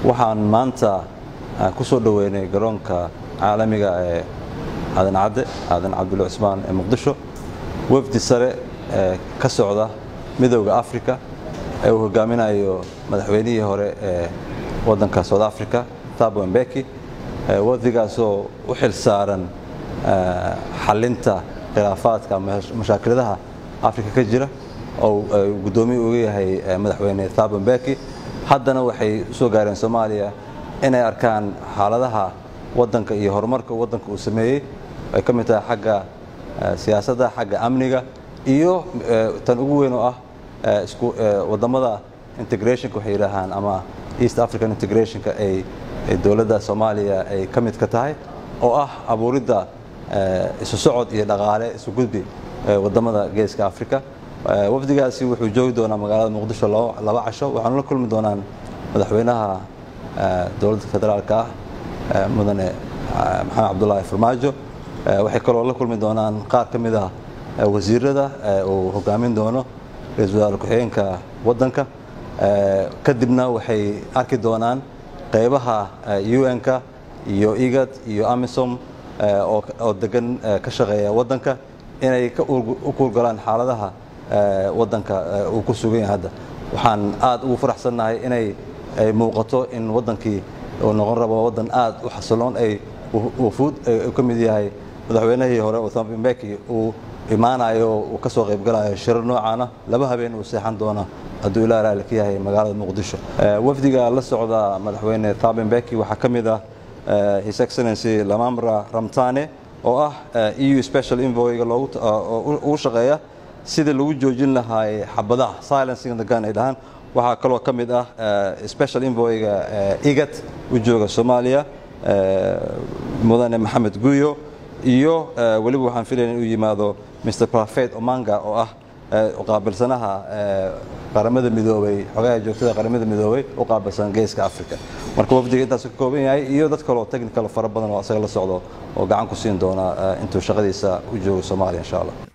waxaan maanta ku soo dhoweynay garoonka caalamiga ee aadan cadde aadan cabdulla cusmaan ee muqdisho wafdi sare ee ka socda midowda africa ee uu hogaaminayo madaxweynihii hore ee waddanka south africa thabo mbeki wafdigaasoo u xil saaran xalinta khilaafaadka mashaakiladaha africa ka jira oo guddoomiye uga yahay madaxweyne thabo mbeki haddana waxay usoo gaareen soomaaliya inay arkaan xaaladaha waddanka iyo horumarka waddanka uu sameeyey ay ka mid tahay xagga siyaasadda xagga amniga iyo tan ugu weyn oo ah wadamada integrationka waxay yidhaahaan ama east african integrationka ay dowladda soomaaliya ay ka mid ka tahay oo ah abuuridda isu socod iyo dhaqaale isu gudbi wadamada geeska africa wafdigaasi wuxuu joogi doonaa magaalada muqdisho laba casho waxaanu la kulmi doonaan madaxweynaha dowladda federaalka ah mudane maxamed cabdulaahi farmaajo waxay kaloo la kulmi doonaan qaar ka mid ah wasiirada uu hogaamin doono ra-iisul wasaare ku-xigeenka waddanka kadibna waxay arki doonaan qaybaha un-ka iyo igad iyo amisom oo degan ka shaqeeya waddanka inay u kuurgalaan xaaladaha waddanka uu ku sugan yahay hadda waxaan aad ugu faraxsannahay inay ay muuqato in waddankii uu noqon rabo waddan aad u xasiloon ay wufuud ka mid yahay madaxweynihii hore uthambi mbeki uu imaanayo uu ka soo qaybgalayo shirar noocaana laba habeen uu seexan doono hadduu ilaa raali ka yahay magaalada muqdisho wafdiga la socda madaxweyne thabi mbeki waxaa ka mid ah his excellency lamamra ramtane oo ah eu special envoyga ugu shaqeeya sidii lagu joojin lahaay xabadaha silencing the gun ay dhahaan waxaa kaloo ka mid ah special envoyga igat u jooga soomaaliya mudane maxamed guyo iyo weliba waxaan filaya inuu yimaado mr profet omanga oo ah qaabilsanaha qaramada midoobay xogaha joogtada qaramada midoobay u qaabilsan geeska africa marka wafdiga intaas ka kooban yahay iyo dad kaloo technical fara badan oo asaga la socdo oo gacan ku siin doona intuu shaqadiisa u joogo soomaaliya insha allah